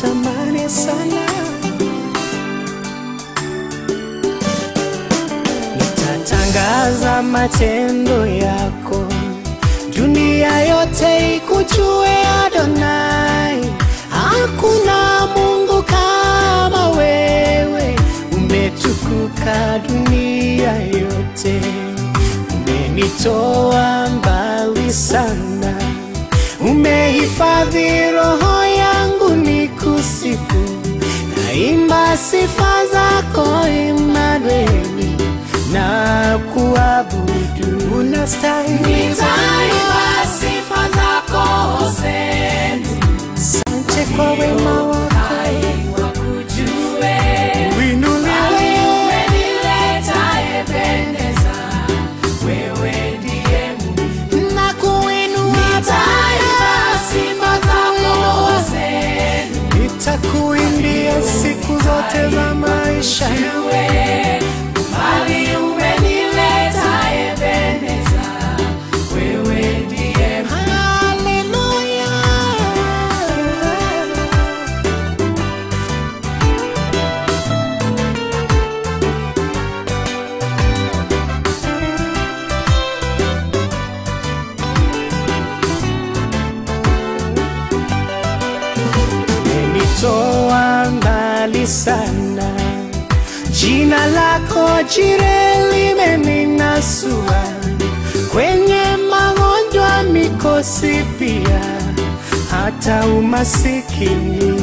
nakutamani sana. Nitatangaza matendo yako, dunia yote ikujue Adonai. Hakuna Mungu kama wewe, umetukuka dunia yote, umenitoa mbali sana, umehifadhi roho yangu nikusifu, naimba sifa zako Imanueli na kuabudu, unastahili Nitaimba sifa zako Hosea, Asante kwa wema wako, hai wakujue. uinuliwe Umenileta Ebeneza, wewe ndiye Mungu. na kuinua Nitaimba sifa zako Hosea, nitakuimbia siku zote za maisha yangu. wewe mbali umenileta Ebeneza, wewe ndiye Mungu. Haleluya. Umenitoa mbali sana, jina lako jire limeninasua kwenye magonjwa, mikosi pia hata umasikini.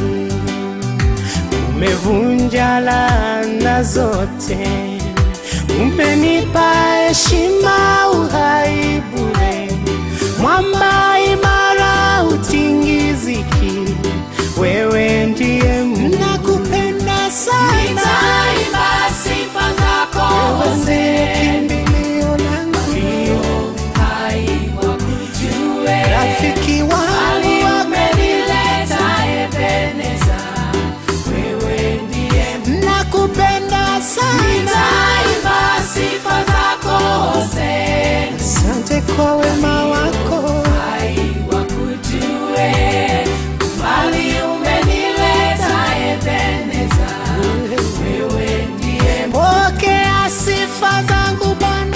Umevunja laana zote, umenipa heshima, uhai bure, mwamba imara, utingiziki. Wewe ndiye Mungu, nakupenda sana, Nitaimba sifa zako wewe ndiye Hosea, kimbilio langu, hai wakujue. rafiki Mbali wangu wa umenileta Ebeneza, wewe ndiye Mungu. nakupenda sana. Nitaimba sifa zako Hosea, Asante kwa wema wako, hai wakujue. Mbali umenileta Ebeneza, wewe ndiye Mungu. pokea sifa zangu Bwana.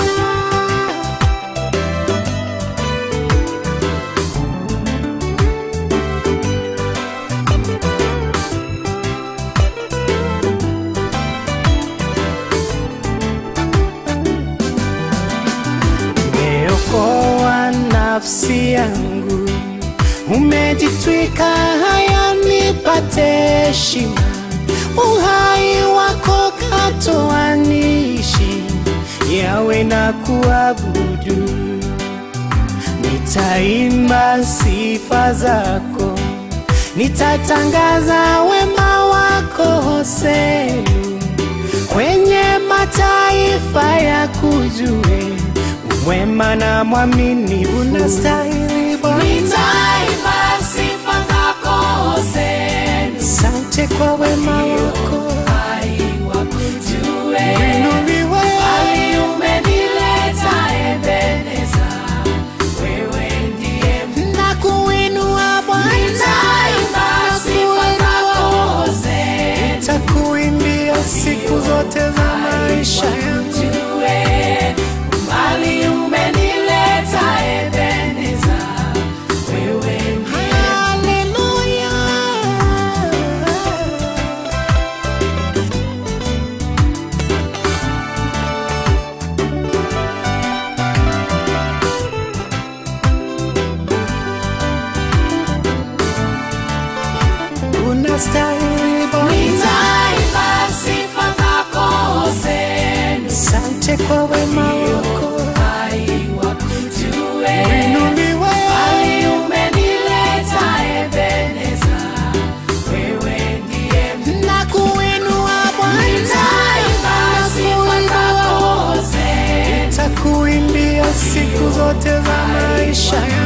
Umeokoa nafsi yangu, umejitwika haya nipate heshima, uhai wako katoa niishi, yawe na kuabudu, nitaimba sifa zako, nitatangaza wema wako Hosea kwenye mataifa ya kujue wema na mwamini unastahili Bwana. Nitaimba sifa zako Hosea, Asante kwa wema wako, hai wakujue. inuliwe Mbali umenileta Ebeneza, wewe ndiye Mungu. na kuinua Bwana, Nitaimba sifa zako Hosea, takuimbia siku zote za maisha yangu. wakujue. Mbali umenileta Ebeneza, wewe ndiye Haleluya. Unastahili Bwana, Nitaimba sifa zako Hosea, asante kwa wema wako, hai wakujue. inuliwe Mbali umenileta Ebeneza, wewe ndiye Mungu. na kuinua Bwana, Nitaimba sifa zako Hosea, takuimbia siku zote za maisha yangu.